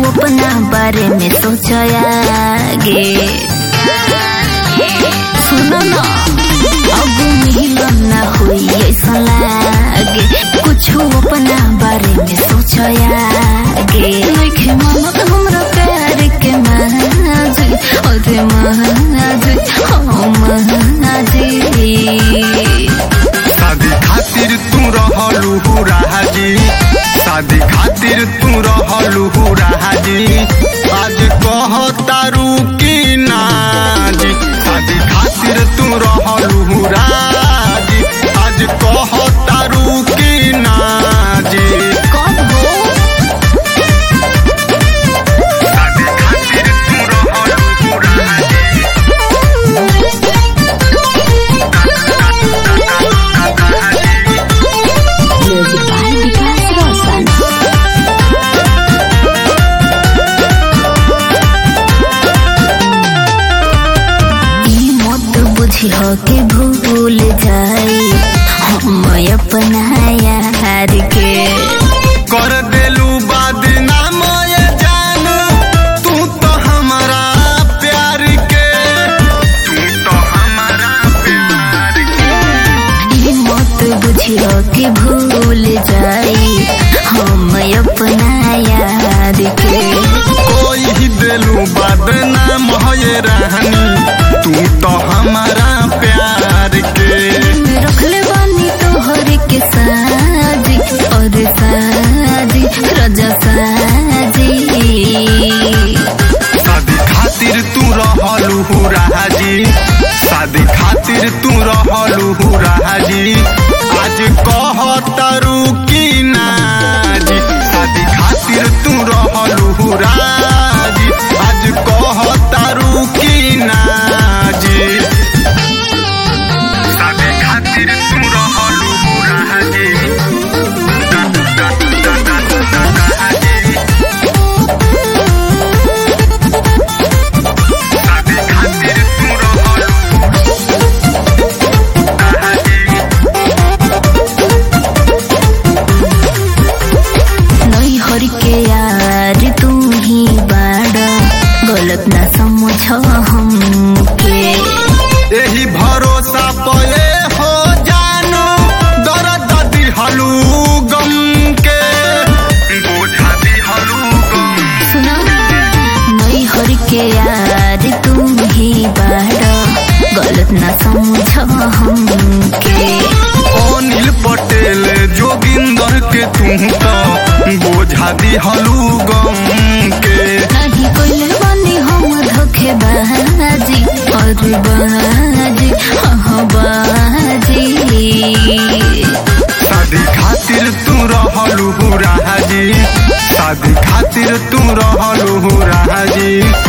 अपना बारे में सोचयागे सुनो ना अब मिलन ना हुई ऐसा लागे कुछ अपना बारे में सोचयागे लिखे मानत हमरा प्यार के महाजी अरे महाजी हो महाजी शादी खातिर तू रहलू राजी शादी खातिर तू रहलू राजी आज कह तारू की नाजी शादी खातिर तू रहलू राजी आज कह तारू की नाजी कब हो शादी खातिर तू रहलू राजी म्यूजिक बाय विकास रोशन ई मत बुझी हो के भूल जाई हम अपना यार के कर देलू बदनाम ये जान तू तो हमारा प्यार के तू तो हमारा प्यार के ई मत बुझी हो के भूल जाई हम अपना यार के कोई ही देलू बदनाम ये रहनी तू तो हमारा प्यार के रखले बानी तोहर के साजी और साजी रजा साजी शादी खातिर तू रहलू राजी शादी खातिर तू रहलू राजी आज कह तारू की नाजी शादी खातिर तू रहलू राजी आज कह तारू की नाजी शादी खातिर तू रहलू राजी शादी खातिर तू रहलू नई हर के यार तू ही बाड़ा गलत ना समझ हमके यही भरोसा पले हो जानो दर्द दिहलू गम के बोझा दिहलू गम सुना नई हर के यार तू ही बाड़ा गलत ना समझ हमके अनिल पटेल जोगिंदर के तू तो बोझा दिहलू गम के नहीं कोई बानी हम धोखे बाजी और बाजी हाँ बाजी शादी खातिर तू रहलू राजी शादी खातिर तू रहलू राजी